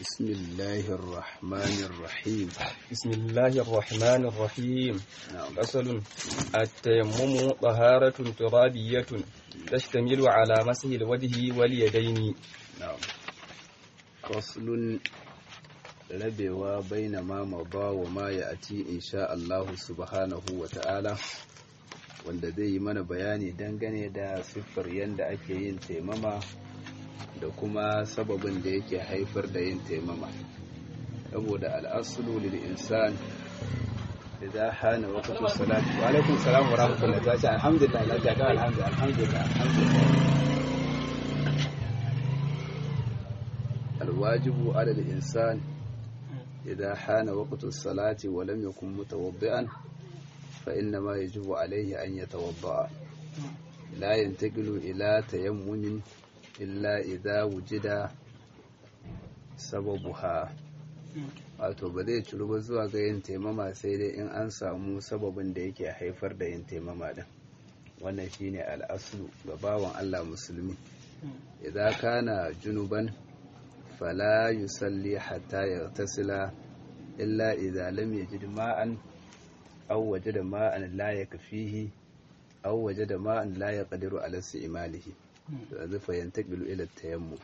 بسم الله الرحمن الرحيم بسم الله الرحمن الرحيم نعم فصل التيمم طهارة ترابية تشتمل على مسح الوجه واليدين نعم فصل rabewa baina ma maba wa ma ya ati insha Allah subhanahu wa ta'ala wanda zai yi mana bayani dangane da siffar yadda ake yin taimama da kuma sababin da yake haifar da yin taimama saboda al'asulu lil insan idza hana waqtu salati wa alaikum salam wa rahmatullahi wa barakatuh alhamdulillah la ta alhamdulillah alhamdulillah alhamdulillah الواجب على الإنسان إذا حان وقت الصلاة ولم يكن متوضئا فإنما يجب عليه أن يتوضأ لا ينتقل إلى تيمم إلا إذا وجد سببها wato ba zai ciru ba zuwa ga yin taimama sai dai in an samu sababin da yake haifar da yin taimama din wannan shine al'aslu ga bawan Allah musulmi idan kana junuban فلا يصلي حتى يغتسل إلا إذا لم يجد ماء أو وجد ماء لا يكفيه أو وجد ماء لا يقدر على استعماله فينتقل إلى التيمم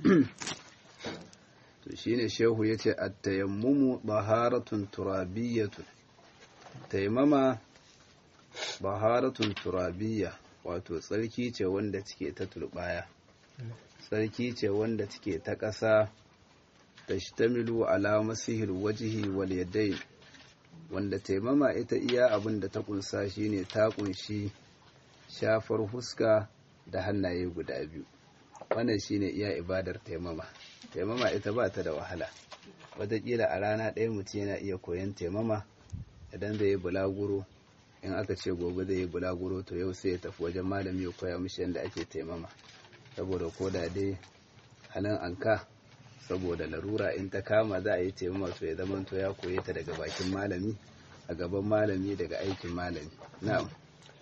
shine shehu yace at-tayammumu baharatun turabiyyatun taimama baharatun turabiyya wato tsarki ce wanda take ta turbaya sarki ce wanda take ta ƙasa ta shtamilu ala masihil wajihi wal yadayn wanda taimama ita iya abin da ta kunsa shine ta kunshi shafar huska da hannaye guda biyu wannan shine iya ibadar taimama taimama ita ba ta da wahala wataƙila a rana ɗaya mutum yana iya koyon taimama idan zai yi bulaguro in aka ce gobe zai yi bulaguro to yau sai ya tafi wajen malami ya koya mishi yadda ake taimama saboda ko da dai halin anka saboda larura in ta kama za a yi taimama to ya zama to ya koye ta daga bakin malami a gaban malami daga aikin malami na'am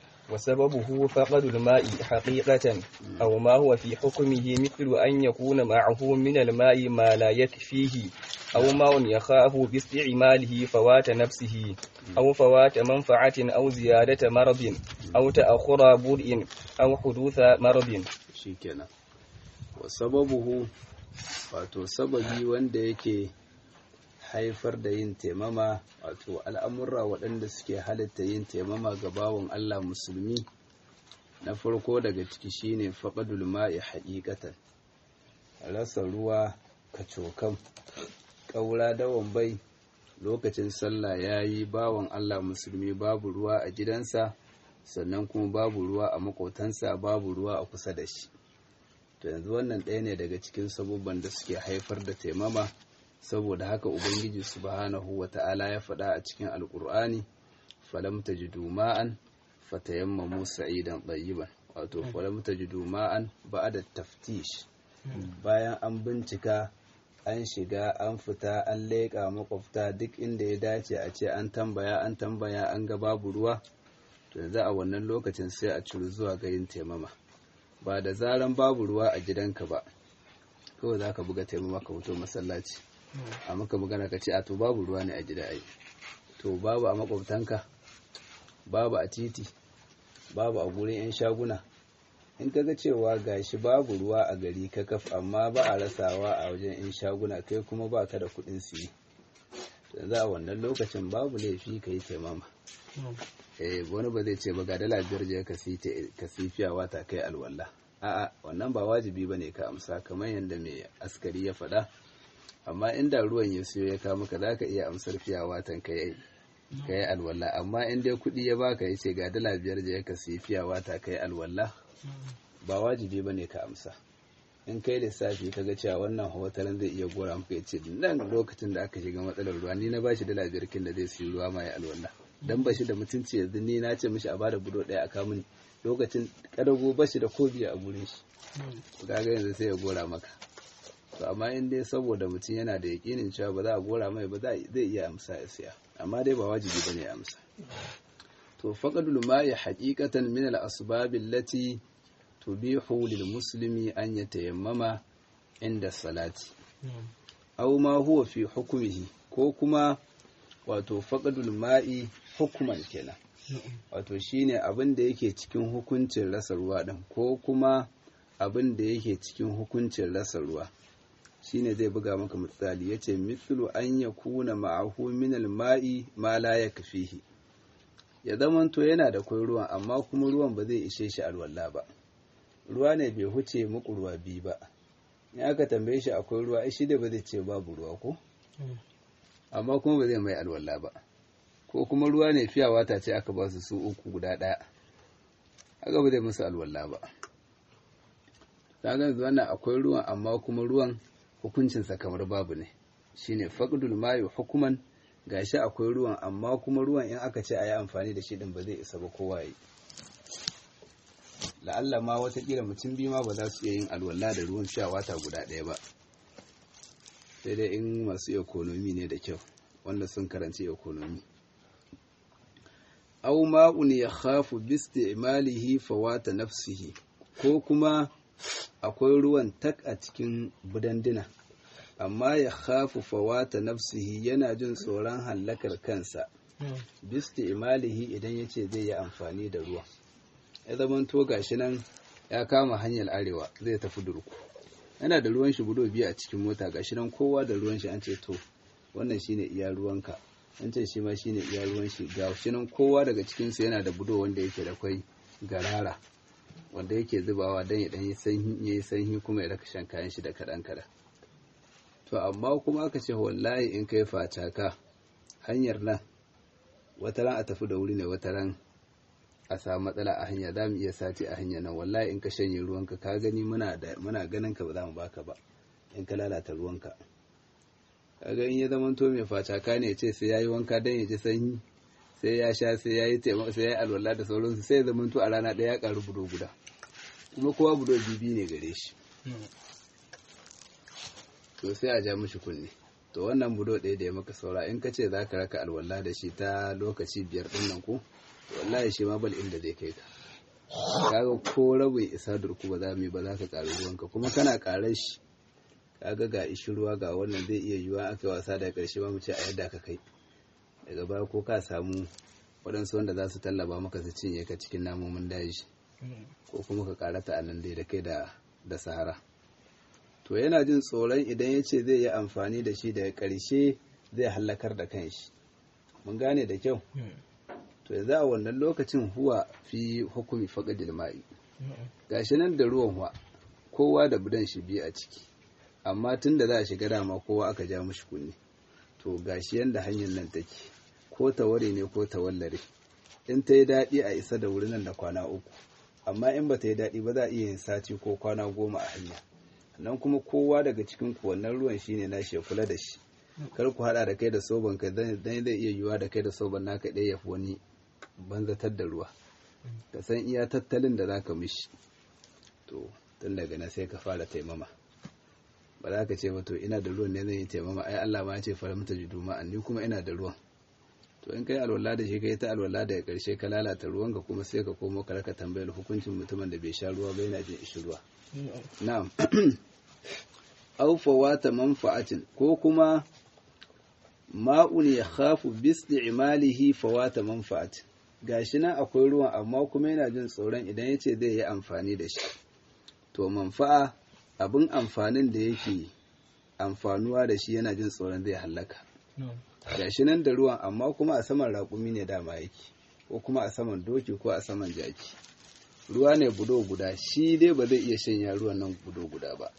وسببه فقد الماء حقيقة أو ما هو في حكمه مثل أن يكون معه من الماء ما لا يكفيه أو ماء يخاف باستعماله فوات نفسه أو فوات منفعة أو زيادة مرض أو تأخر برء أو حدوث مرض shikenan wa sababuhu wato sababi wanda yake haifar da yin taimama wato al'amurra waɗanda suke halitta yin taimama ga bawon Allah musulmi na farko daga ciki shine faƙadul ma'i haƙiƙatan rasa ruwa kacokan ƙaura dawon bai lokacin sallah ya yi bawon Allah musulmi babu ruwa a gidansa sannan kuma babu ruwa a makotansa babu ruwa a kusa da shi to yanzu wannan ɗaya ne daga cikin sabubban da suke haifar da taimama saboda haka ubangiji subhanahu wata'ala ya faɗa a cikin alkur'ani falam tajidu ma'an fatayammamu sa'idan tayyiban wato falam tajidu ma'an ba'da taftish bayan an bincika an shiga an fita an leƙa makwabta duk inda ya dace a ce an tambaya an tambaya an ga babu ruwa to yanzu a wannan lokacin sai a ciri zuwa ga yin taimama ba da zaran babu ruwa a gidanka ba kawai za ka buga taimama ka fito masallaci a maka magana ka ce a to babu ruwa ne a gida ai to babu a makwabtanka babu a titi babu a gurin 'yan shaguna in ka ga cewa gashi babu ruwa a gari ka kaf amma ba a rasawa a wajen 'yan shaguna kai kuma ba ka da kuɗin siyi yanzu a wannan lokacin babu laifi ka yi taimama eh wani ba zai ce ba ga dala biyar je ka sifiya wata kai alwala a'a wannan ba wajibi ba ne ka amsa kamar yadda mai askari ya faɗa amma inda ruwan ya siyo ya kawo maka za ka iya amsar fiya watan ka yi ka yi alwala amma in dai kuɗi ya baka ya ce ga dala biyar je ka sifiya wata ka yi alwala ba wajibi ba ne ka amsa in kai lissafi ka ga cewa wannan hotalin zai iya gora maka ya ce nan lokacin da aka shiga matsalar ruwa ni na bashi dala biyar kin da zai siyo ruwa ma ya alwala dan bashi da mutunci yanzu ni na ce mishi a bada budo daya a kamun lokacin kadago bashi da kobiya a gurin shi kaga yanzu sai ya gora maka to amma in dai saboda mutum yana da yakinin cewa ba za a gora mai ba zai iya amsa ya siya amma dai ba wajibi bane ya amsa to faqadul ma'i haqiqatan min al-asbab allati tubihu lil muslimi an yatayammama inda salati aw ma huwa fi hukmihi ko kuma wato faqdul ma'i hukman kenan wato shine abin da yake cikin hukuncin rasa ruwa din ko kuma abin da yake cikin hukuncin rasa ruwa shine zai buga maka misali yace mithlu an yakuna ma'ahu min al-ma'i ma la yakfihi ya zamanto yana da kwai ruwan amma kuma ruwan ba zai ishe shi alwala ba ruwa ne bai huce muku ruwa biyu ba in aka tambaye shi akwai ruwa shi da ba zai ce babu ruwa ko amma kuma ba zai mai alwala ba ko kuma ruwa ne fiya wata ce aka ba su su uku guda ɗaya haka ba zai musu alwala ba ta ga wannan akwai ruwan amma kuma ruwan hukuncinsa kamar babu ne shine faqdul ma'i hukuman gashi akwai ruwan amma kuma ruwan in aka ce a yi amfani da shi din ba zai isa ba kowa yi la'alla ma watakila mutum biyu ma ba za su iya yin alwala da ruwan sha wata guda ɗaya ba sai dai in masu ekonomi ne da kyau wanda sun karanci ekonomi aw ma'un ya khafu bi isti'malihi fawata nafsihi ko kuma akwai ruwan tak a cikin budandina amma ya khafu fawata nafsihi yana jin tsoron hallakar kansa bisti imalihi idan ya ce zai yi amfani da ruwa ya zaman to gashi nan ya kama hanyar arewa zai tafi durku yana da ruwan shi budo biyu a cikin mota gashi nan kowa da ruwan shi an ce to wannan shine iya ruwanka an ce shi ma shine iya ruwan shi ga shi nan kowa daga cikin su yana da budo wanda yake da kwai garara wanda yake zubawa dan ya dan yi sanyi yayi sanyi kuma ya raka shan kayan shi da kadan kadan to amma kuma aka ce wallahi in kai facaka hanyar nan wata ran a tafi da wuri ne wata ran a samu matsala a hanya za mu iya sati a hanya nan wallahi in ka shanye ruwanka ka gani muna da muna ganin ka ba za mu baka ba in ka lalata ruwanka kaga in ya zama to mai facaka ne ce sai yayi wanka dan ya ji sanyi sai ya sha sai yayi taimako sai yayi alwala da sauransu sai ya zama to a rana ɗaya ya karu budo guda kuma kowa budo bibi ne gare shi to sai a ja mishi kunne to wannan budo ɗaya da ya maka saura in ka ce za ka raka alwala da shi ta lokaci biyar ɗin nan ko wallahi shi ma bal inda zai kai ka kaga ko rabin isa durku ba za mu yi ba za ka ƙari ruwanka kuma kana ƙarar shi kaga ga ishi ruwa ga wannan zai iya yiwuwa aka wasa daga ƙarshe ba mu ce a yadda ka kai daga baya ko ka samu waɗansu wanda za su tallaba maka su cinye ka cikin namomin daji ko kuma ka ƙarata a nan dai da kai da sahara to yana jin tsoron idan ya ce zai yi amfani da shi daga ƙarshe zai hallakar da kanshi mun gane da kyau to yanzu a wannan lokacin huwa fi hukumi faƙadil ma'i gashi nan da ruwan huwa kowa da budan shi biyu a ciki amma tun da za a shiga dama kowa aka ja mushi kunne to gashi yanda hanyar nan take ko taware ne ko tawallare in ta yi daɗi a isa da wuri nan da kwana uku amma in ba ta yi daɗi ba za a iya yin sati ko kwana goma a hanya nan kuma kowa daga cikin ku wannan ruwan shine nashi ya kula da shi kar ku hada da kai da soban ka dan zai iya yiwa da kai da soban naka ɗaya yafi wani banzatar da ruwa ka san iya tattalin da zaka mishi to tun daga na sai ka fara taimama ba za ka ce ba to ina da ruwan ne zan yi taimama ai Allah ma ya ce fara mata juduma ni kuma ina da ruwan to in kai alwala da shi kai ta alwala daga karshe ka lalata ruwan ka kuma sai ka komo ka raka tambayar hukuncin mutumin da bai sha ruwa ba yana jin ishi ruwa na'am aw fawata manfa'atin ko kuma ma'un ya khafu bi isti'malihi fawata manfa'atin gashi nan akwai ruwan amma kuma yana jin tsoron idan yace zai yi amfani da shi to manfa'a abin amfanin da yake amfanuwa da shi yana jin tsoron zai hallaka gashi nan da ruwan amma kuma a saman raƙumi ne dama yake ko kuma a saman doki ko a saman jaki ruwa ne budo guda shi dai ba zai iya shanya ruwan nan budo guda ba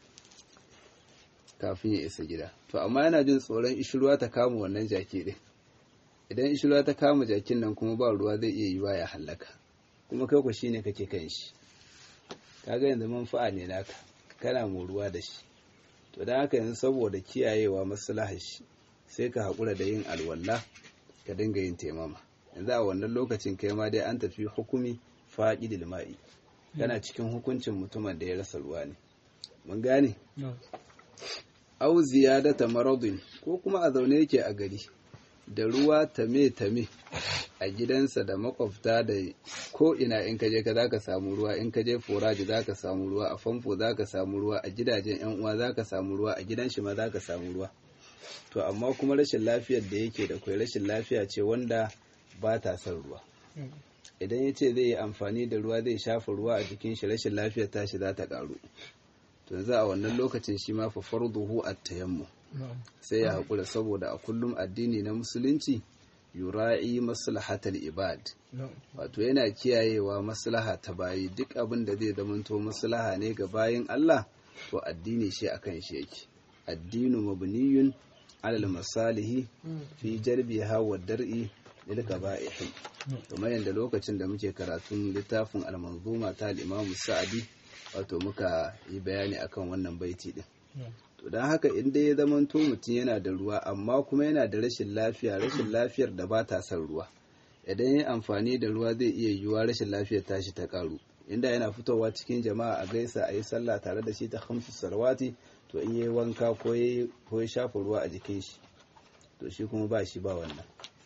kafin ya isa gida to amma yana jin tsoron ishirwa ta kama wannan jaki din idan ishirwa ta kama jakin nan kuma ba ruwa zai iya yiwa ya hallaka kuma kai ku shine kake kan shi kaga yanzu manfa'a ne naka kana ruwa da shi to dan haka yanzu saboda kiyayewa maslahar shi sai ka haƙura da yin alwala ka dinga yin taimama yanzu a wannan lokacin kai ma dai an tafi hukumi faƙidil ma'i kana cikin hukuncin mutumin da ya rasa ruwa ne mun gane au ziyadata maradin ko kuma a zaune yake a gari da ruwa tame tame a gidansa da makwabta da ko ina in ka je ka zaka samu ruwa in ka je foraji zaka samu ruwa a famfo zaka samu ruwa a gidajen yan uwa zaka samu ruwa a gidan shi ma zaka samu ruwa to amma kuma rashin lafiyar da yake da kwai rashin lafiya ce wanda ba ta son ruwa idan ya ce zai yi amfani da ruwa zai shafa ruwa a jikin shi rashin lafiyar tashi za ta karu to yanzu a wannan lokacin shi ma fa farduhu at-tayammum sai ya haƙura saboda a kullum addini na musulunci yura'i maslahatal ibad wato yana kiyayewa maslaha ta bayi duk abin da zai zamanto maslaha ne ga bayin Allah to addini shi akan shi yake addinu mabniyun alal masalihi fi jarbiha wa dar'i lil qaba'ihi kamar yadda lokacin da muke karatun littafin al-manzuma ta al-Imam Sa'di wato muka yi bayani akan wannan baiti din to don haka in dai ya zamanto mutum yana da ruwa amma kuma yana da rashin lafiya rashin lafiyar da ba ta son ruwa idan ya amfani da ruwa zai iya yiwuwa rashin lafiyar tashi ta karu inda yana fitowa cikin jama'a a gaisa a yi sallah tare da shi ta hamsu salawati to in yi wanka ko ya shafa ruwa a jikin shi to shi kuma ba shi ba wannan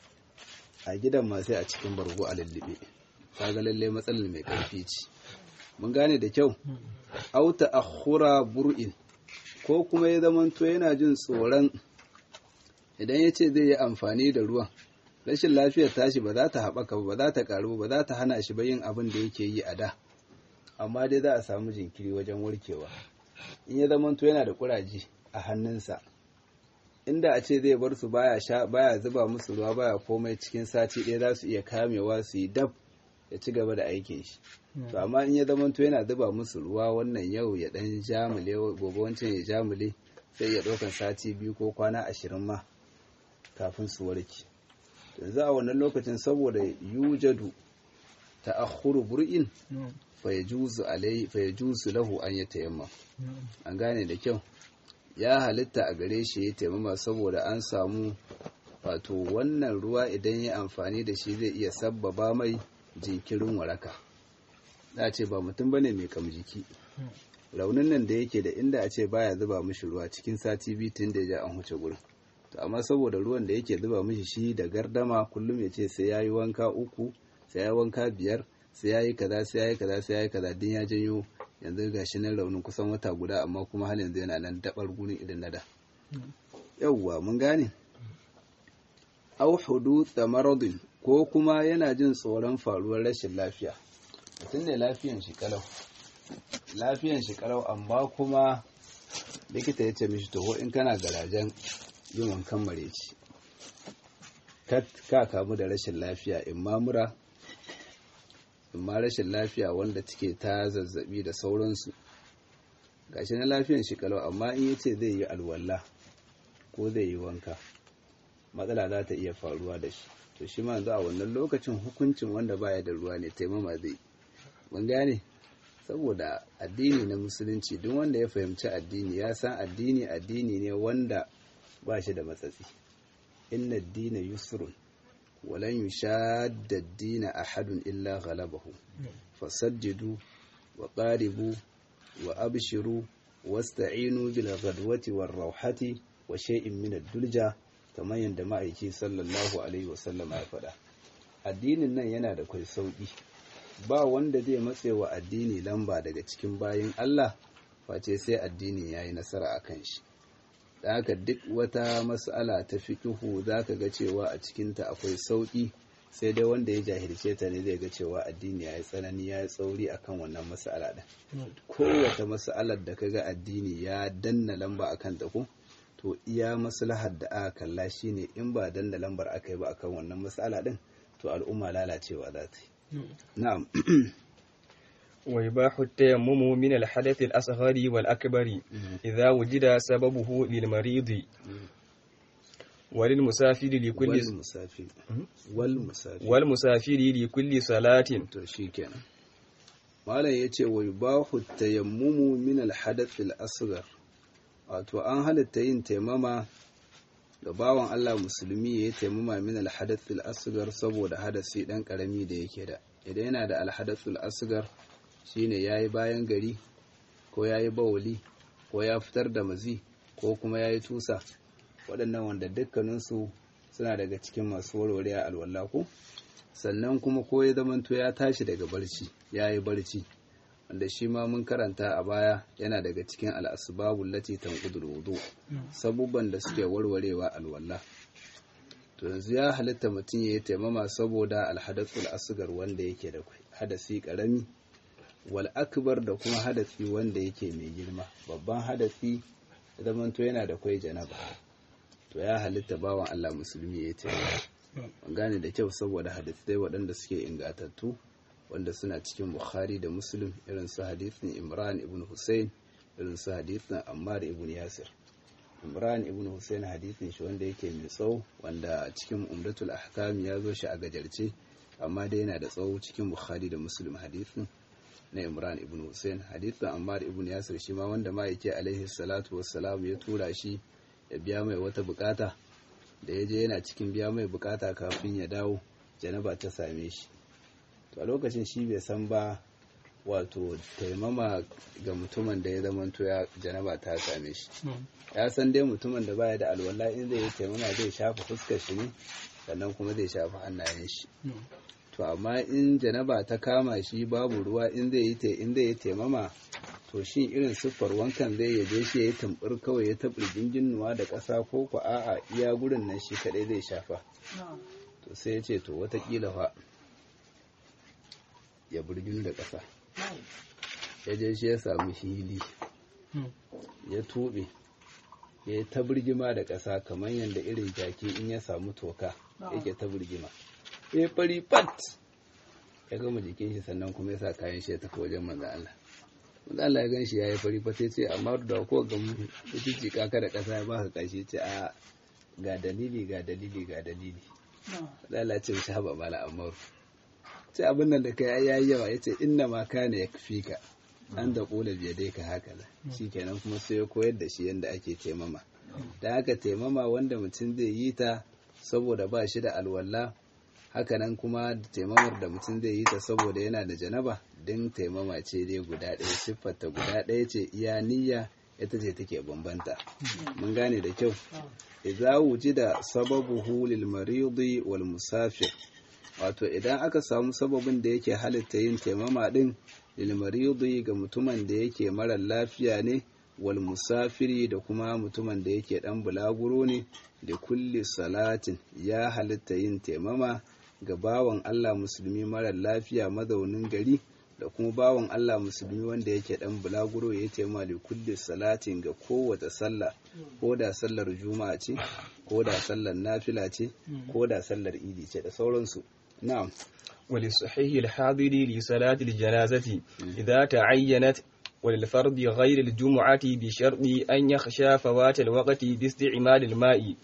a gidan ma sai a cikin bargo a lullube kaga lalle matsalar mai karfi ce mun gane da kyau auta akhura bur'in ko kuma ya zamanto yana jin tsoron idan ya ce zai yi amfani da ruwan rashin lafiyar tashi ba za ta haɓaka ba za ta ƙaru ba za ta hana shi ba yin abin da yake yi a da amma dai za a samu jinkiri wajen warkewa in ya zamanto yana da ƙuraje a hannunsa inda a ce zai bar su baya sha baya zuba musu ruwa baya komai cikin sati ɗaya za su iya kamewa su yi dab ya ci gaba da aikin shi to amma in ya zamanto yana zuba musu ruwa wannan yau ya dan jamule gobe wancan ya jamule sai ya ɗaukan sati biyu ko kwana ashirin ma kafin su warke yanzu a wannan lokacin saboda yujadu ta'akhkhuru bur'in fa yajuzu alai fa yajuzu lahu an yatayammam an gane da kyau ya halitta a gare shi ya taimama saboda an samu wato wannan ruwa idan ya amfani da shi zai iya sabbaba mai jinkirin waraka za a ce ba mutum bane mai kam jiki raunin nan da yake da inda a ce baya zuba mishi ruwa cikin sati biyu tun da ya an huce gurin to amma saboda ruwan da yake zuba mishi shi da gardama kullum ya ce sai yayi wanka uku sai yayi wanka biyar sai yayi kaza sai yayi kaza sai yayi kaza din ya janyo yanzu gashi nan raunin kusan wata guda amma kuma har yanzu yana nan dabar gurin idan na da yawwa mun gane au huduth maradin ko kuma yana jin tsoron faruwar rashin lafiya mutum ne lafiyan shi kalau lafiyan shi kalau amma kuma likita ya ce mishi toho in kana garajen yin wankan mareci ka kamu da rashin lafiya in ma mura in ma rashin lafiya wanda take ta zazzabi da sauransu gashi na lafiyan shi kalau amma in yace zai yi alwala ko zai yi wanka matsala za ta iya faruwa da shi to shi ma a wannan lokacin hukuncin wanda baya da ruwa ne taimama zai mun gane saboda addini na musulunci duk wanda ya fahimci addini ya san addini addini ne wanda ba shi da matsatsi inna dina yusrun walan yushadda dina ahadun illa ghalabahu fasajjidu wa qaribu wa abshiru wasta'inu bil ghadwati war rawhati wa shay'in min ad-dulja kamar yadda ma'aiki sallallahu alaihi wasallam ya faɗa addinin nan yana da kai sauki ba wanda zai matse wa addini lamba daga cikin bayin Allah face sai addini yayi nasara akan shi da haka duk wata mas'ala ta fiqhu zaka ga cewa a cikinta akwai sauki sai dai wanda ya jahilce ta ne zai ga cewa addini yayi tsanani yayi tsauri akan wannan mas'ala din kowace mas'alar da kaga addini ya danna lamba akan ta ko to iya maslahar da aka kalla shine in ba danna lambar aka yi ba akan wannan mas'ala din to al'umma lalacewa za ta yi na'am ويباح التيمم من الحدث الأصغر والأكبر إذا وجد سببه للمريض وللمسافر لكل والmusafir والmusafir والمسافر لكل صلاة to shikenan malam yace wa yubahu tayammumu min al-hadath al-asghar wato an halatta yin taimama da bawan Allah musulmi ya yi taimama min al-hadath al-asghar saboda hadasi dan karami da yake da idan yana da al-hadath al-asghar shine yayi bayan gari ko yayi bawuli ko ya fitar da mazi ko kuma yayi tusa waɗannan wanda dukkaninsu suna daga cikin masu warware alwala ko sannan kuma ko ya zamanto ya tashi daga barci ya yi barci wanda shi ma mun karanta a baya yana daga cikin al'asbabul lati tanqudul wudu sabubban da suke warwarewa alwala to yanzu ya halitta mutum ya yi taimama saboda alhadathul asgar wanda yake da hadasi karami wal akbar da kuma hadasi wanda yake mai girma babban hadasi zamanto yana da kwai janaba to ya halitta bawan Allah musulmi ya yi taimama gane da kyau saboda hadisai waɗanda suke ingatattu wanda suna cikin bukhari da muslim irin su hadithin imran ibn hussein irin su hadithin ammar ibn yasir imran ibn hussein hadithin shi wanda yake mai tsawo wanda cikin umdatul ahkam ya zo shi a gajarce amma dai yana da tsawo cikin bukhari da muslim hadithin na imran ibn hussein hadithin ammar ibn yasir shi ma wanda ma yake alaihi salatu wassalam ya tura shi ya biya mai wata bukata da ya je yana cikin biya mai bukata kafin ya dawo janaba ta same shi to a lokacin shi bai san ba wato taimama ga mutumin da ya zamanto ya janaba ta same shi ya san dai mutumin da baya da alwala in zai yi taimama zai shafa fuskar shi ne sannan kuma zai shafa hannayen shi to amma in janaba ta kama shi babu ruwa in zai yi in zai yi taimama to shi irin siffar wankan zai ya je shi ya yi tumbur kawai ya taɓa jinnuwa da ƙasa ko ku a'a iya gurin nan shi kaɗai zai shafa to sai ya ce to watakila fa ya burginu da ƙasa ya je shi ya samu hili ya tuɓe ya yi ta birgima da ƙasa kamar yadda irin jaki in ya samu toka yake ta birgima ya fari pat ya gama jikin shi sannan kuma ya sa kayan shi ya tafi wajen manzan Allah manzan Allah ya gan shi ya yi fari pat ya ce amma da ko ga mutunci kaka da ƙasa ya baka kashi ce a ga dalili ga dalili ga dalili manzan Allah ce shi haɓa mala amaru ce abin nan da kai ya yi yawa ya ce inna ma kana ya kafi ka an da ƙula biya dai ka haka da shi kenan kuma sai ya koyar da shi yadda ake taimama da haka taimama wanda mutum zai yi ta saboda ba shi da alwala hakanan kuma taimamar da mutum zai yi ta saboda yana da janaba din taimama ce dai guda ɗaya siffarta guda ɗaya ce iya niyya ita ce take bambanta mun gane da kyau idza wujida sababuhu lil maridi wal musafir wato idan aka samu sababin da yake halitta yin taimama din lil maridi ga mutumin da yake mara lafiya ne wal musafiri da kuma mutumin da yake dan bulaguro ne da kulli salatin ya halitta yin taimama ga bawan Allah musulmi mara lafiya mazaunin gari da kuma bawan Allah musulmi wanda yake dan bulaguro ya taimama da kulli salatin ga kowace sallah ko da sallar juma'a ce ko da sallar nafila ce ko da sallar idi ce da sauransu na'am وللصحيح الحاضر لصلاة الجنازة إذا تعينت وللفرد غير الجمعة بشرط أن يخشى فوات الوقت باستعمال الماء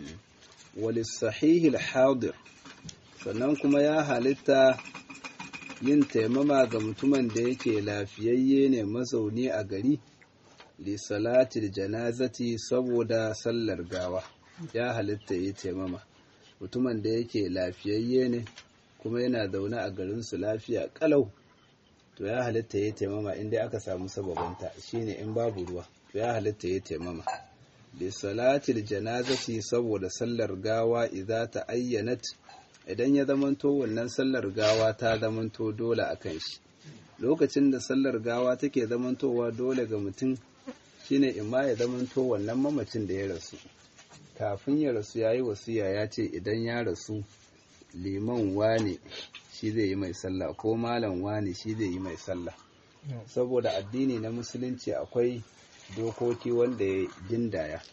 وللصحيح الحاضر sannan kuma ya halitta yin taimama ga mutumin da yake lafiyayye ne mazauni a gari li salatil janazati saboda sallar gawa ya halitta yi taimama mutumin da yake lafiyayye ne kuma yana zaune a garinsu lafiya kalau to ya halitta ya taimama inda aka samu sababanta shine in babu ruwa to ya halitta ya taimama bi salatil janazati saboda sallar gawa idza ta ayyanat idan ya zamanto wannan sallar gawa ta zamanto dole akan shi lokacin da sallar gawa take zamantowa dole ga mutum shine imma ya zamanto wannan mamacin da ya rasu kafin ya rasu yayi wasiya ya ce idan ya rasu liman wane shi zai yi mai sallah ko malam wane shi zai yi mai sallah saboda addini na musulunci akwai dokoki wanda ya gindaya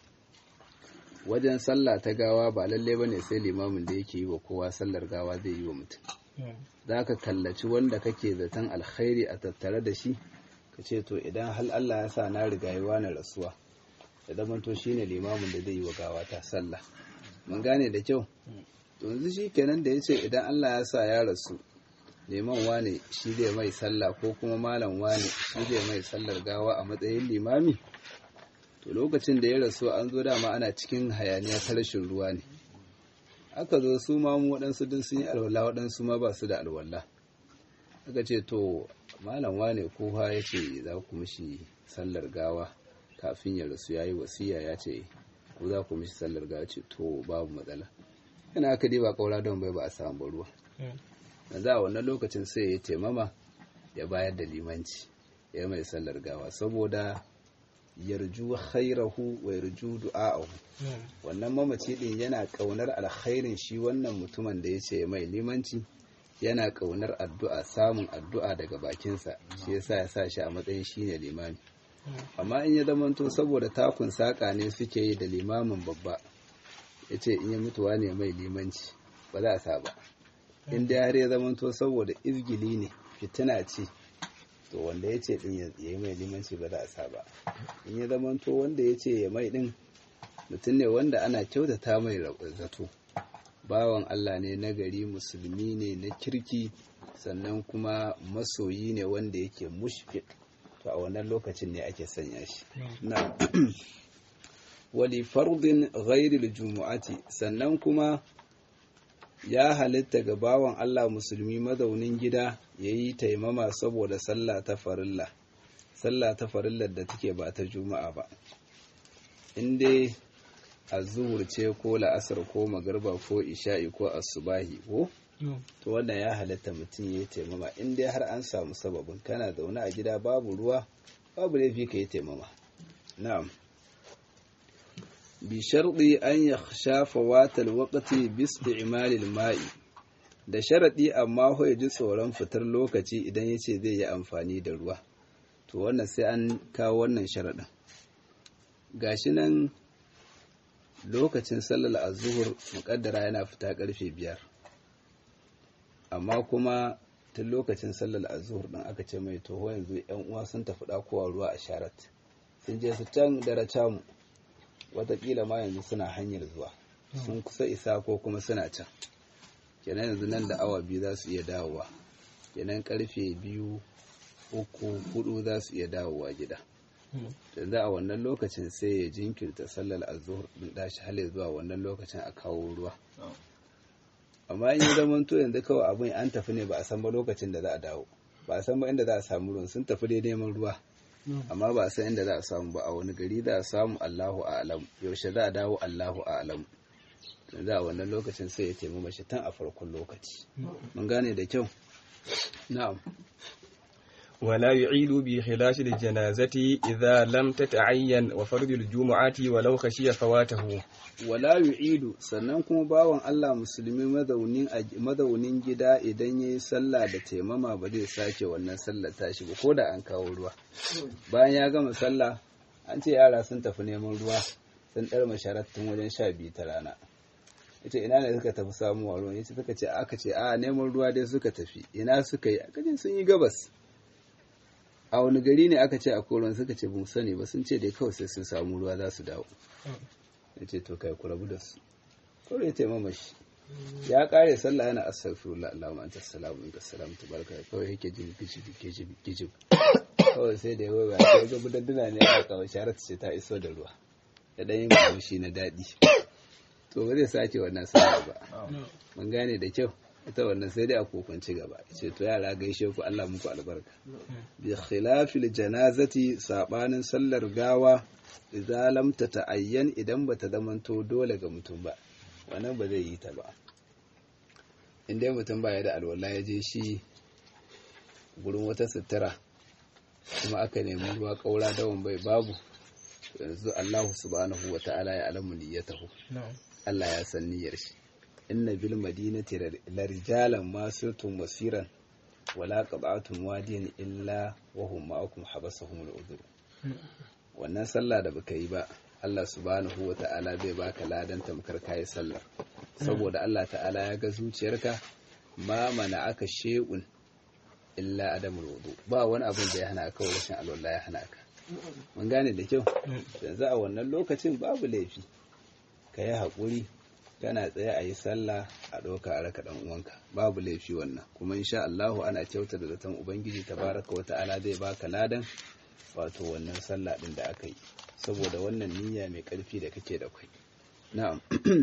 wajen sallah ta gawa ba lalle ba ne sai limamin da yake yi wa kowa sallar gawa zai yi wa mutum za ka kallaci wanda kake zaton alkhairi a tattare da shi ka ce to idan hal Allah ya sa na rigayewa na rasuwa da zamanto shine limamin da zai yi wa gawa ta sallah mun gane da kyau yanzu shi kenan da ya ce idan Allah ya sa ya rasu liman wane shi zai mai sallah ko kuma malam wane shi zai mai sallar gawa a matsayin limami to lokacin da ya rasu an zo dama ana cikin hayaniya ta rashin ruwa ne aka zo su ma mu waɗansu duk sun yi alwala waɗansu ma ba su da alwala aka ce to malam wane ko ha ya ce za ku mishi sallar gawa kafin ya rasu ya yi wasiya ya ce ko za ku mishi sallar gawa ce to babu matsala yana aka ba kaura don bai ba a samu ruwa yanzu a wannan lokacin sai ya taimama ya bayar da limanci ya mai sallar gawa saboda yarju khairahu wa yarju du'a'ahu wannan mamaci din yana kaunar alkhairin shi wannan mutumin da ya ce mai limanci yana kaunar addu'a samun addu'a daga bakinsa shi yasa ya sa shi a matsayin shine limami amma in ya zamanto saboda takun saka ne suke yi da limamin babba ya ce in ya mutuwa ne mai limanci ba za a sa ba in da har ya zamanto saboda izgili ne fitina ce to wanda ya ce din ya yi mai limanci ba za a sa ba in ya zamanto wanda ya ce ya mai din mutum ne wanda ana kyautata mai zato bawan Allah ne na gari musulmi ne na kirki sannan kuma masoyi ne wanda yake mushfiq to a wannan lokacin ne ake sanya shi na wali fardin ghairil jumu'ati sannan kuma ya halitta ga bawan Allah musulmi mazaunin gida ya yi taimama saboda sallah ta farilla sallah ta farillar da take ba ta juma'a ba in dai azuhur ce ko la'asar ko magarba ko isha'i ko asubahi ko to wannan ya halatta mutum ya yi taimama in dai har an samu sababin kana zaune a gida babu ruwa babu laifi ka yi taimama na'am bi sharɗi an ya shafa watal waƙati bis imalil ma'i da sharaɗi amma ya ji tsoron fitar lokaci idan ya ce zai yi amfani da ruwa to wannan sai an kawo wannan sharaɗin gashi nan lokacin sallar azuhur muƙaddara yana fita ƙarfe biyar amma kuma tun lokacin sallar azuhur ɗin aka ce mai toho yanzu yan uwa sun tafi ɗakowa ruwa a sharat sun je su can dare camu watakila ma yanzu suna hanyar zuwa sun kusa isa ko kuma suna can kenan yanzu nan da awa biyu za su iya dawowa kenan karfe biyu uku hudu za su iya dawowa gida yanzu a wannan lokacin sai ya jinkirta sallar azuhur din dashi hale zuwa wannan lokacin a kawo ruwa amma in yi zaman to yanzu kawai abin an tafi ne ba a san ba lokacin da za a dawo ba a san ba inda za a samu ruwan sun tafi dai neman ruwa amma ba a san inda za a samu ba a wani gari za a samu Allahu a'lam yaushe za a dawo Allahu a'lam yanzu a wannan lokacin sai ya taimu mashi tun a farkon lokaci mun gane da kyau na'am ولا يعيد بخلاف الجنازة إذا لم تتعين وفرض الجمعة ولو خشي فواته wala yu'idu sannan kuma bawan Allah musulmi mazaunin mazaunin gida idan yayi sallah da taimama ba zai sake wannan sallar tashi ba ko da an kawo ruwa bayan ya gama sallah an ce yara sun tafi neman ruwa sun dar masharattun wajen sha biyu ta rana yace ina ne suka tafi samuwa ruwan yace suka ce aka ce a neman ruwa dai suka tafi ina suka yi aka ce sun yi gabas a wani gari ne aka ce a koron suka ce bin sani ba sun ce dai kawai sai sun samu ruwa za su dawo ya ce to kai ku rabu da su kawai ya taimama shi ya kare sallah yana astaghfirullah Allahumma anta salamu inka salamu tabaraka kawai yake jin gijib gijib gijib kawai sai da yawa ya kai ga budadduna ne a kawai sharatu ce ta iso da ruwa da dan yin kamshi na dadi to ba zai sake wannan sallah ba mun gane da kyau ita wannan sai dai a kokonci gaba ce to yara gaishe ku Allah muku albarka bi khilafil janazati sabanin sallar gawa idza lam tata'ayyan idan bata zamanto dole ga mutum ba wannan ba zai yi ta ba inda mutum ba ya da alwala ya je shi gurin wata sutura kuma aka nemi ruwa kaura dawon bai babu yanzu Allah subhanahu wa ta'ala ya alamu niyyatahu Allah ya san niyyar shi inna bil madinati la rijalan ma sirtum masiran wala qata'tum wadiyan illa wa hum ma'akum habasahum al-udhur wannan sallah da baka yi ba Allah subhanahu wa ta'ala zai baka ladan tamkar kai sallar saboda Allah ta'ala ya ga zuciyarka ma mana aka shay'un illa adamul wudu ba wani abin da ya hana ka rashin alwala ya hana ka mun gane da kyau yanzu a wannan lokacin babu laifi ka yi haƙuri kana tsaye a yi sallah a ɗauka a raka ɗan uwanka babu laifi wannan kuma insha Allahu ana kyauta da zaton ubangiji tabaraka wa ta'ala zai baka ladan wato wannan sallah ɗin da aka yi saboda wannan niyya mai ƙarfi da kake da kai na'am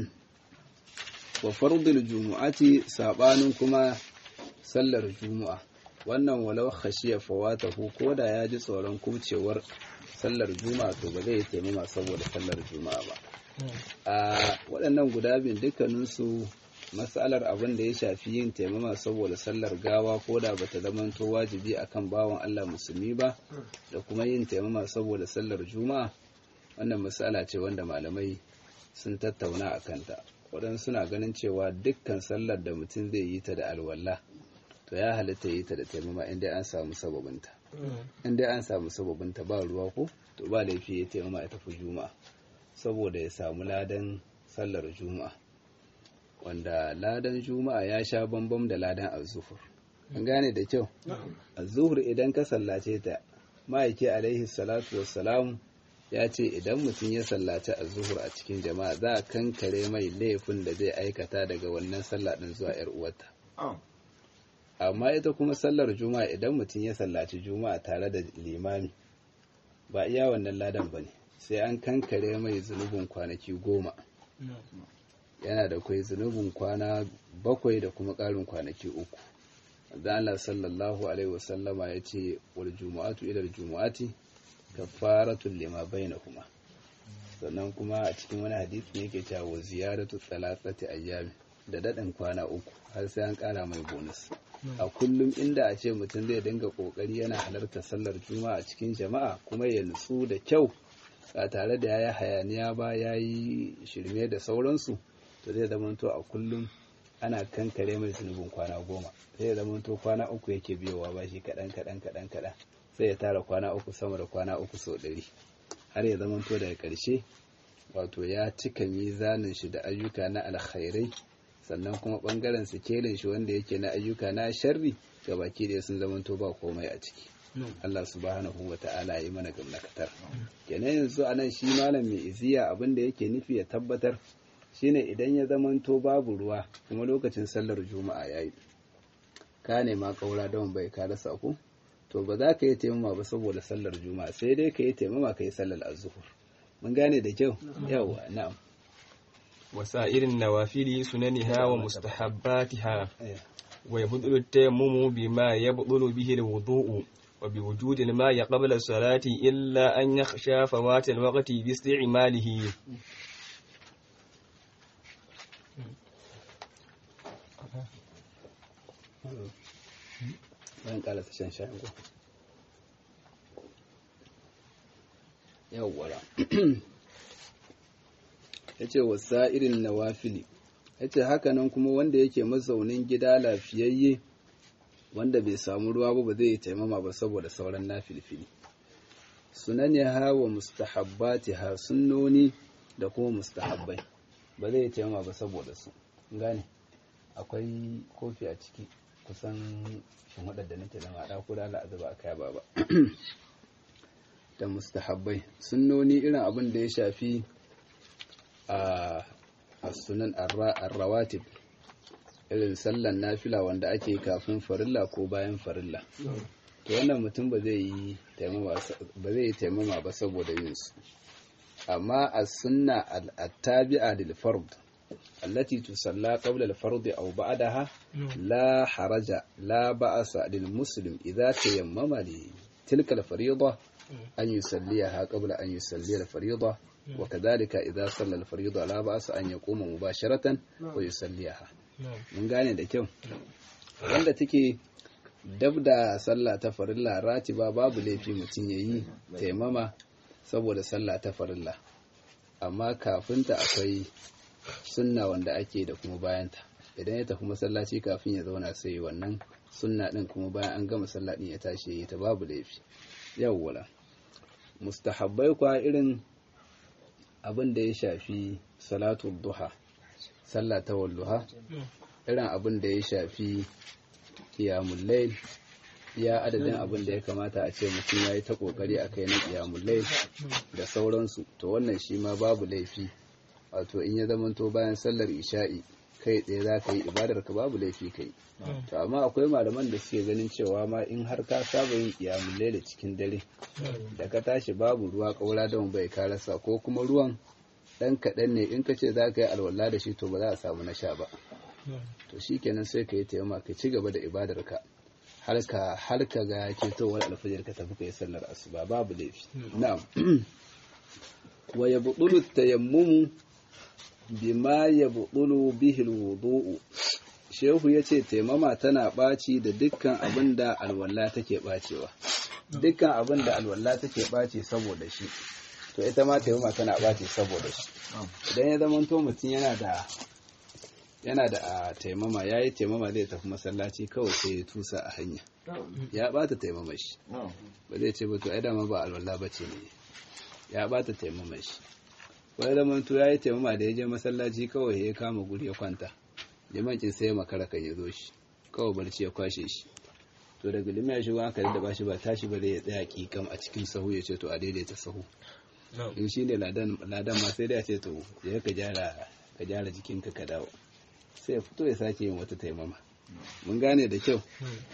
wa fardul jumu'ati sabanin kuma sallar jumu'a wannan walau khashiya fawatahu ko da ya ji tsoron kubcewar sallar juma'a to ba zai taimama saboda sallar juma'a ba a waɗannan guda biyun dukkaninsu matsalar abin da ya shafi yin taimama saboda sallar gawa ko da bata zamanto wajibi akan bawan Allah musulmi ba da kuma yin taimama saboda sallar juma'a wannan matsala ce wanda malamai sun tattauna a kanta waɗansu suna ganin cewa dukkan sallar da mutum zai yi ta da alwala to ya halitta yi ta da taimama inda an samu sababinta inda an samu sababinta ba ruwa ko to ba laifi ya taimama ya tafi juma'a saboda ya samu ladan sallar juma'a wanda ladan juma'a ya sha bambam da ladan azuhur an gane da kyau azuhur idan ka sallace ta ma'aiki alaihi salatu wassalamu ya ce idan mutum ya sallaci azuhur a cikin jama'a za a kankare mai laifin da zai aikata daga wannan sallah din zuwa yar uwarta amma ita kuma sallar juma'a idan mutum ya sallaci juma'a tare da limami ba iya wannan ladan bane sai an kankare mai zunubin kwanaki goma yana da kwai zunubin kwana bakwai da kuma ƙarin kwanaki uku da Allah sallallahu alaihi wasallama ya ce wal jumu'atu ila jumu'ati kafaratun lima bainahuma sannan kuma a cikin wani hadisi ne yake cewa wa ziyaratu thalathati ayyami da dadin kwana uku har sai an kara mai bonus a kullum inda a ce mutum zai dinga kokari yana halarta sallar juma'a cikin jama'a kuma ya nutsu da kyau ba tare da yayi hayaniya ba yayi shirme da sauransu to zai zamanto a kullum ana kankare mai zunubin kwana goma zai zamanto kwana uku yake biyowa ba shi kaɗan kaɗan kaɗan kaɗan sai ya tara kwana uku sama da kwana uku sau ɗari har ya zamanto daga ƙarshe wato ya cika mizanin shi da ayyuka na alkhairai sannan kuma ɓangaren sikelin shi wanda yake na ayyuka na sharri ga baki da sun zamanto ba komai a ciki Allah subhanahu wa ta'ala yi mana gamnakatar kenan yanzu anan shi malam mai iziya abin da yake nufi ya tabbatar shine idan ya zamanto babu ruwa kuma lokacin sallar juma'a yayi ka nema kaura don bai ka rasa ku to ba za ka yi taimama ba saboda sallar juma'a sai dai ka yi taimama ka yi sallar azuhur mun gane da kyau yawa na'am وسائر النوافل سننها ومستحباتها ويبطل التيمم بما يبطل به الوضوء وبوجود الماء قبل الصلاة إلا أن يخشى فوات الوقت باستعماله bayan ƙarasa shan shayin ko yawwara ya ce wasa irin nawafili ya ce hakanan kuma wanda yake mazaunin gida lafiyayye wanda bai samu ruwa ba ba zai yi taimama ba saboda sauran nafilfili sunani ha wa mustahabbati ha sunnoni da kuma mustahabbai ba zai yi taimama ba saboda su gane akwai kofi a ciki kusan shin waɗanda nake zama a ɗako da al'azuba a kaya ba ba da mustahabbai sunnoni irin abin da ya shafi a sunan arrawatib irin sallan nafila wanda ake kafin farilla ko bayan farilla to wannan mutum ba zai yi taimama ba saboda yin su amma a sunna al-tabi'a lil fard التي تصلى قبل الفرض أو بعدها لا حرج لا بأس للمسلم إذا تيمم لتلك الفريضة أن يصليها قبل أن يصلي الفريضة وكذلك إذا صلى الفريضة لا بأس أن يقوم مباشرة ويصليها من gane da kyau wanda take dab da sallah ta farilla ratiba babu laifi mutum yayi taimama saboda sallah ta farilla amma kafinta akwai sunna wanda ake da kuma bayanta idan ya tafi masallaci kafin ya zauna sai wannan sunna din kuma bayan an gama sallah din ya tashi ya ta babu laifi yawwala mustahabbai kwa irin abin da ya shafi salatu duha sallah ta walluha irin abin da ya shafi qiyamul layl ya adadin abin da ya kamata a ce mutum ya yi ta kokari a kai na qiyamul layl da sauransu to wannan shi ma babu laifi wato in ya zamanto bayan sallar isha'i kai tsaye za ka yi ibadar ka babu laifi kai to amma akwai malaman da suke ganin cewa ma in har ka saba yin kiyamun laila cikin dare da ka tashi babu ruwa kaura da bai ka rasa ko kuma ruwan dan kaɗan ne in ka ce za ka yi alwala da shi to ba za a samu na sha ba to shi kenan sai ka yi taimaka ka ci gaba da ibadar ka har ka har ka ga ketowar alfajir ka tafi ka yi sallar asuba babu laifi na'am wa yabdulu tayammumu bima yabdulu bihi alwudu'u shehu yace taimama tana ɓaci da dukkan abin da alwala take ɓacewa dukkan abin da alwala take ɓaci saboda shi to ita ma taimama tana ɓaci saboda shi idan ya zama to mutum yana da yana da a taimama ya yi taimama zai tafi masallaci kawai sai ya tusa a hanya ya bata taimama shi ba zai ce ba to ai dama ba alwala ba ce ne ya bata taimama shi wani zaman to ya yi taimama da ya je masallaci kawai ya kama guri ya kwanta limancin sai ya makara kan ya zo shi kawai barci ya kwashe shi to daga lima ya shigo aka da ba shi ba tashi ba zai ya tsaya kikam a cikin sahu ya ce to a daidaita sahu in shi ne ladan ma sai dai a ce to ya ka gyara ka gyara jikinka ka dawo sai ya fito ya sake yin wata taimama mun gane da kyau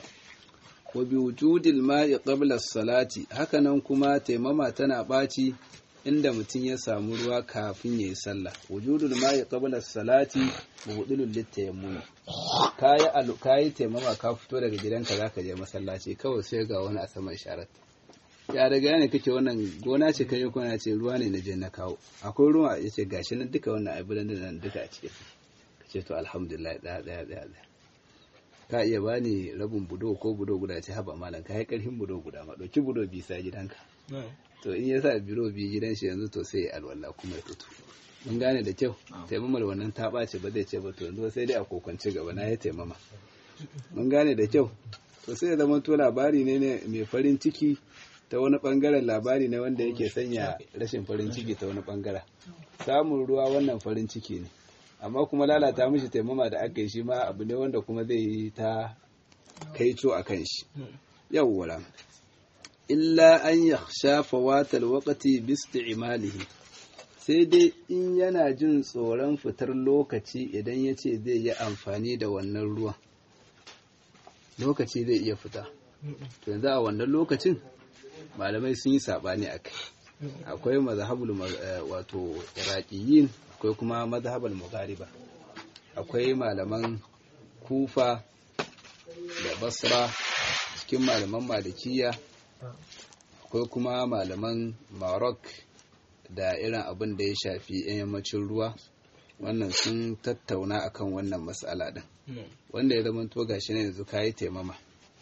wa bi wujudil ma'i qabla salati hakanan kuma taimama tana ɓaci inda mutum ya samu ruwa kafin ya yi sallah wujudul ma'i qabla salati mubdilul litayammum kayi alu kayi taimama ka fito daga gidanka zaka je masallaci kawai sai ga wani a saman sharat ya daga ne kake wannan gona ce kai kona ce ruwa ne na je na kawo akwai ruwa yace gashi nan duka wannan abin da nan duka a cikin ce to alhamdulillah ɗaya ɗaya ɗaya ɗaya ka iya bani rabin budo ko budo guda ce haba malam ka yi ƙarfin budo guda ma ɗauki budo bisa gidanka to in ya sa biro biyu gidan shi yanzu to sai alwala kuma ya fito mun gane da kyau taimamar wannan ta ɓace ba zai ce ba to yanzu sai dai a kokwance gaba na ya taimama mun gane da kyau to sai ya zama to labari ne mai farin ciki ta wani bangaren labari ne wanda yake sanya rashin farin ciki ta wani bangaren samun ruwa wannan farin ciki ne amma kuma lalata mishi taimama da aka yi shi ma abu ne wanda kuma zai yi ta kaico a kan shi yawwala illa an ya shafa watal wakati bisti imalihi sai dai in yana jin tsoron fitar lokaci idan ya ce zai yi amfani da wannan ruwan lokaci zai iya fita to yanzu a wannan lokacin malamai sun yi saɓani a kai akwai mazhabul wato iraqiyin akwai kuma mazhabul mughariba akwai malaman kufa da basra cikin malaman malikiya akwai kuma malaman marok da irin abin da ya shafi yan yammacin ruwa wannan sun tattauna akan wannan matsala din wanda ya zama to gashi ne yanzu kayi taimama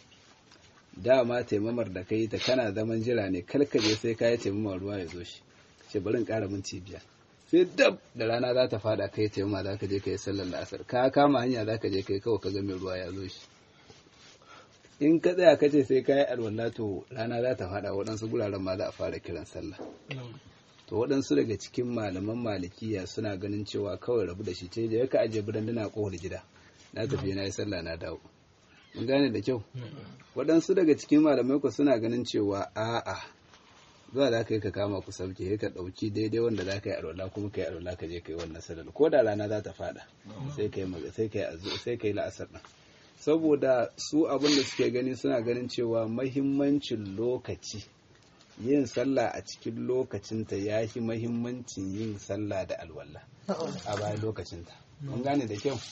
dama taimamar da kai ta kana zaman jira ne kalkaje sai kayi taimamar ruwa ya zo shi ce bari in ƙara minti biyar sai dab da rana za ta fada kai taimama za ka je ka yi sallar la'asar ka kama hanya za ka je kai kawai ka ga mai ruwa ya zo shi in ka tsaya ka ce sai ka yi alwala to rana za ta fada waɗansu guraren ma za a fara kiran sallah to waɗansu daga cikin malaman malikiya suna ganin cewa kawai rabu da shi ce da ka ajiye biranduna kowar gida na tafi na yi sallah na dawo mun gane da kyau waɗansu daga cikin malamai ku suna ganin cewa a'a za da ka yi ka kama ku sauke ka ɗauki daidai wanda za ka yi alwala kuma ka yi alwala ka je ka yi wannan sallar ko da rana za ta fada sai ka yi sai ka yi sai ka yi la'asar ɗin saboda su abin da suke gani suna ganin cewa mahimmancin lokaci yin sallah a cikin lokacinta ya fi mahimmancin yin sallah da alwala a bayan lokacinta mun gane da kyau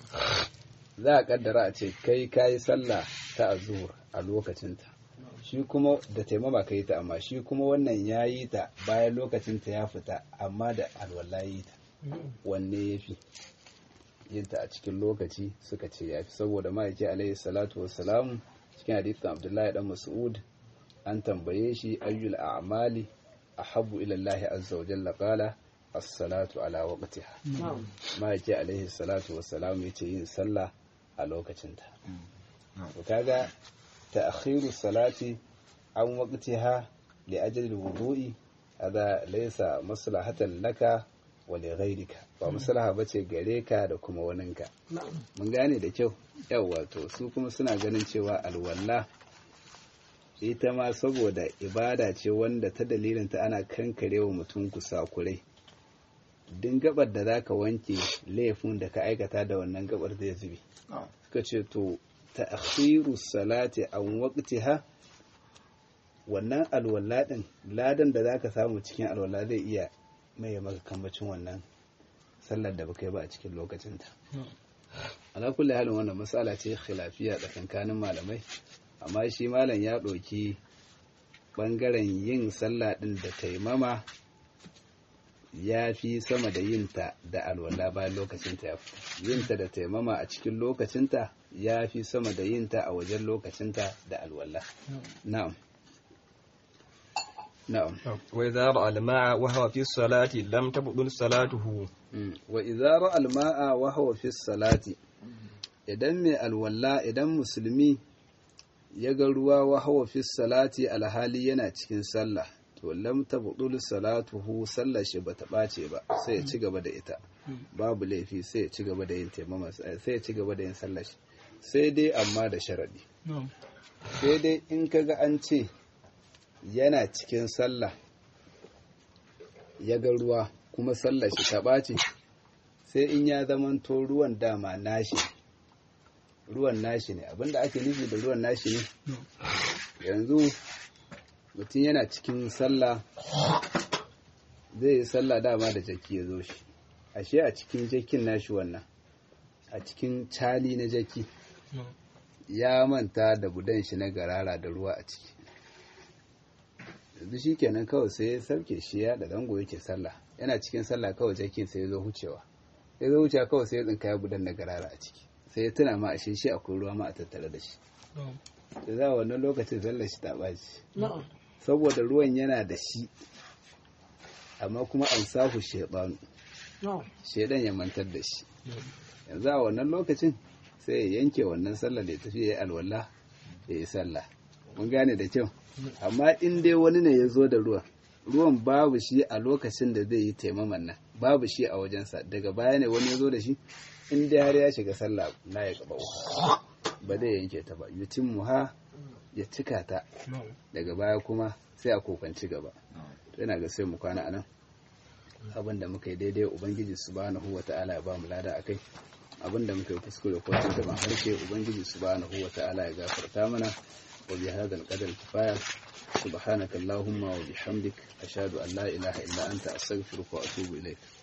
za a kaddara a ce kai kayi sallah ta azur a lokacinta shi kuma da taimama ka yi ta amma shi kuma wannan ya yi ta bayan lokacinta ya fita amma da alwala yi ta wanne ya fi yin ta a cikin lokaci suka ce ya fi saboda ma'aiki alaihi salatu wassalamu cikin hadithin abdullahi dan mas'ud an tambaye shi ayyul a'mali ahabbu ila Allah azza wa jalla qala as-salatu ala waqtiha ma'aiki alaihi salatu wassalamu yace yin sallah a lokacinta to kaga ta'khiru salati an waqtiha li ajli al-wudu'i hada laysa maslahatan laka wa li ghayrika ba maslaha bace gare ka da kuma waninka mun gane da kyau yawa to su kuma suna ganin cewa alwala ita ma saboda ibada ce wanda ta dalilin ta ana kankarewa mutum kusakurai din gabar da zaka wanke laifin da ka aikata da wannan gabar zai zube ka ce to ta'khiru salati an waqtiha wannan alwala din ladan da zaka samu cikin alwala zai iya mai maka kambacin wannan sallar da baka yi ba a cikin lokacin ta ala kulli halin wannan matsala ce khilafiya tsakankanin malamai amma shi malam ya ɗauki ɓangaren yin sallah ɗin da taimama ya fi sama da yinta da alwala bayan lokacinta ya fito yinta da taimama a cikin lokacinta ya fi sama da yinta a wajen lokacinta da alwala na'am na'am وإذا رأى الماء وهو في الصلاة لم تبطل صلاته wa izara alma'a wa huwa fi salati idan mai alwala idan musulmi ya ga ruwa wa huwa fi salati alhali yana cikin sallah to lam tabdul salatuhu sallar shi bata bace ba sai ya ci gaba da ita babu laifi sai ya ci gaba da yin taimama sai ya ci gaba da yin sallar shi sai dai amma da sharadi sai dai in kaga an ce yana cikin sallah ya ga ruwa kuma sallar shi ta ɓaci sai in ya zamanto ruwan dama nashi ruwan nashi ne abinda ake nufi da ruwan nashi ne yanzu mutum yana cikin sallah zai yi sallah dama da jaki ya zo shi ashe a cikin jakin nashi wannan a cikin cali na jaki ya manta da budan shi na garara da ruwa a ciki yanzu shi kenan kawai sai ya sauke shi ya da dango yake sallah yana cikin sallah kawai jakin sai ya zo hucewa ya zo hucewa kawai sai ya tsinka ya budan na garara a ciki sai ya tuna ma ashe shi akwai ruwa ma a tattare da shi da za a wannan lokacin sallar shi ta ɓaci saboda ruwan yana da shi amma kuma an sahu shebanu shedan ya mantar da shi yanzu a wannan lokacin sai ya yanke wannan sallar da ya tafi ya yi alwala ya yi sallah mun gane da kyau amma in dai wani ne ya zo da ruwan ruwan babu shi a lokacin da zai yi taimaman nan babu shi a wajensa daga baya ne wani ya zo da shi in dai har ya shiga sallah na ya gaba ba zai yanke ta ba yutin muha ya cika ta daga baya kuma sai a kokanci gaba yana ga sai mu kwana anan abin da muka yi daidai ubangiji subhanahu wata'ala ya ba mu lada akai abin da muka yi kuskure ko tuntuban harshe ubangiji subhanahu wata'ala ya gafarta mana wa bi hadha al-qadar kifaya subhanaka allahumma wa bihamdik ashhadu an la ilaha illa anta astaghfiruka wa atubu ilayk